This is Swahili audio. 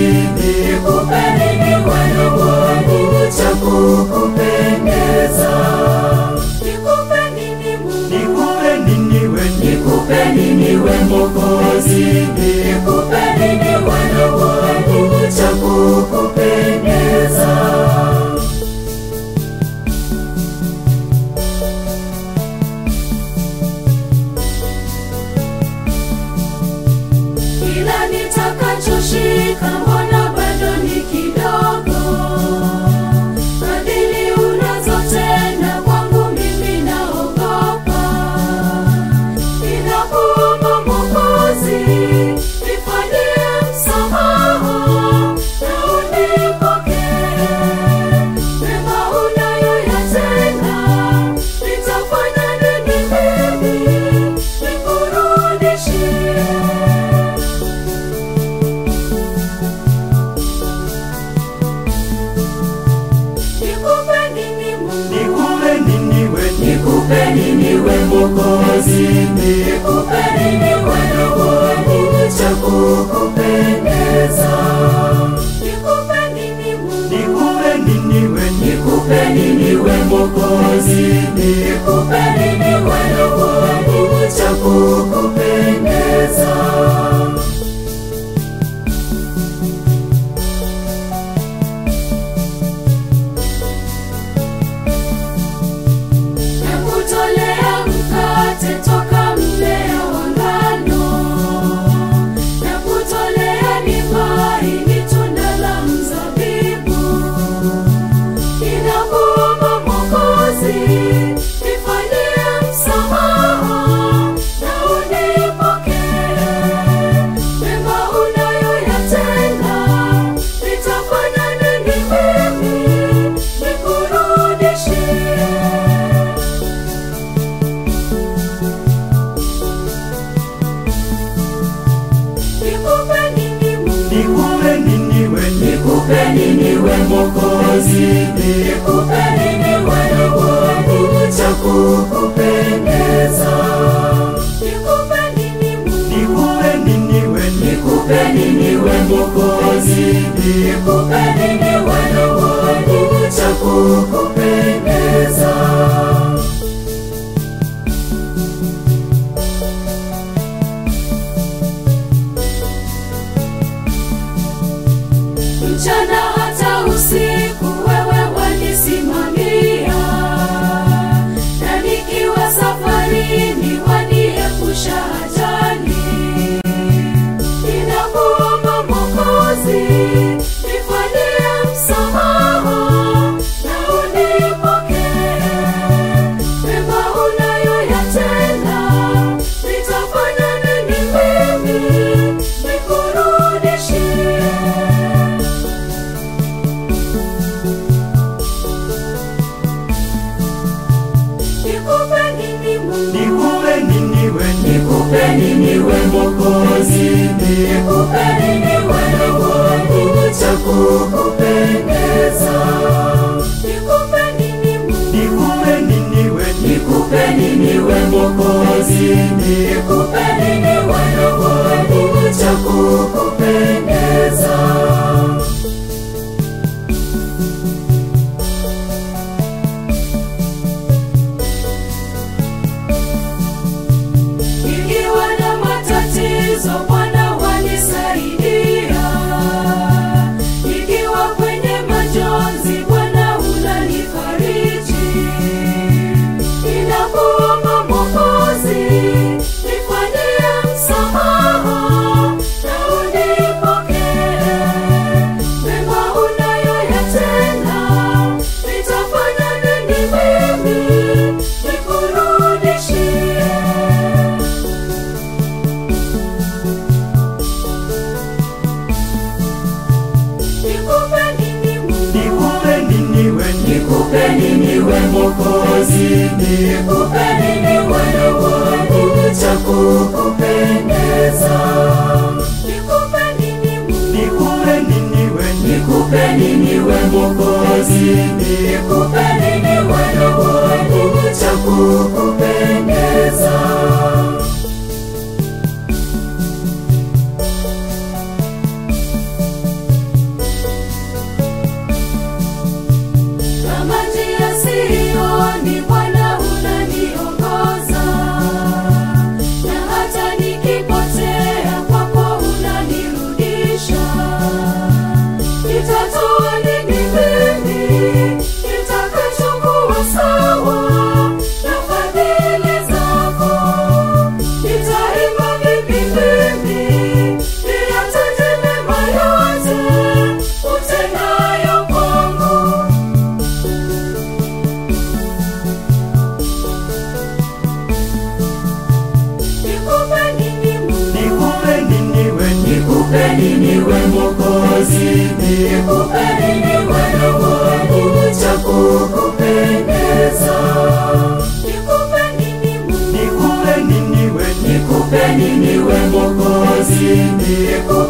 nikupe nini Bwana wangu cha kukupendeza? Nikupe nini Mungu? Nikupe nini we, Nikupe nini we Mwokozi? Nikupe nini Bwana wangu cha kukupendeza? Kila nitakachoshika mbona bado ni kidogo? Fadhili unazotenda kwangu mimi naogopa. Ninakuomba Mwokozi, nifanyie msamaha na unipokee. Mema unayoyatenda, nitafanya nini mimi nikurudishie? Nikupe nini Mungu? nikupe nini we, Nikupe nini we Mwokozi? Nikupe nini Bwana wangu cha kukupendeza? Nikupe nini Mungu? nikupe nini we, Nikupe nini we Mwokozi? Nikupe nini Bwana wangu cha kukupendeza? Nakutolea mkate toka mmea wa ngano, nakutolea divai ni tunda la mzabibu. Ninakuomba Mwokozi, nifanyie msamaha na unipokee. Mema unayoyatenda, nitafanya nini mimi nikurudishie? Nikupe nini Mungu? nikupe nini we, Nikupe nini we Mwokozi? Nikupe nini Bwana wangu cha kukupendeza? Nikupe nini Mungu? nikupe nini we, Nikupe nini we Mwokozi? Nikupe nini Bwana wangu cha kukupendeza? Mchana hata usiku wewe wanisimamia, na nikiwa safarini waniepusha ajali. Ninakuomba Mwokozi, nifanyie msamaha na unipokee. Mema unayoyatenda, nitafanya nini mimi nikurudishie? Nikupe nini Mungu? nikupe nini we, Nikupe nini we Mwokozi? Nikupe nini Bwana wangu cha kukupendeza? Nikupe nini Mungu? nikupe nini we, Nikupe nini we Mwokozi? Nikupe nini Bwana wangu cha kukupendeza? Nikiwa na matatizo Bwana wanisaidia, nikiwa kwenye majonzi Bwana unanifariji. Ninakuomba Mwokozi, nifanyie msamaha na unipokee. Mema unayoyatenda, nitafanya nini mimi nikurudishie? Nikupe nini Mungu? nikupe nini we, Nikupe nini we Mwokozi? Nikupe nini Bwana wangu cha kukupendeza? Nikupe nini Mungu? nikupe nini we, Nikupe nini we Mwokozi? Nikupe nini Bwana wangu cha kukupendeza? nikupe nini we Mwokozi, nikupe nini Bwana wangu cha kukupendeza? Nikupe nini Mungu nikupe nini we Nikupe nini we Mwokozi, nikupe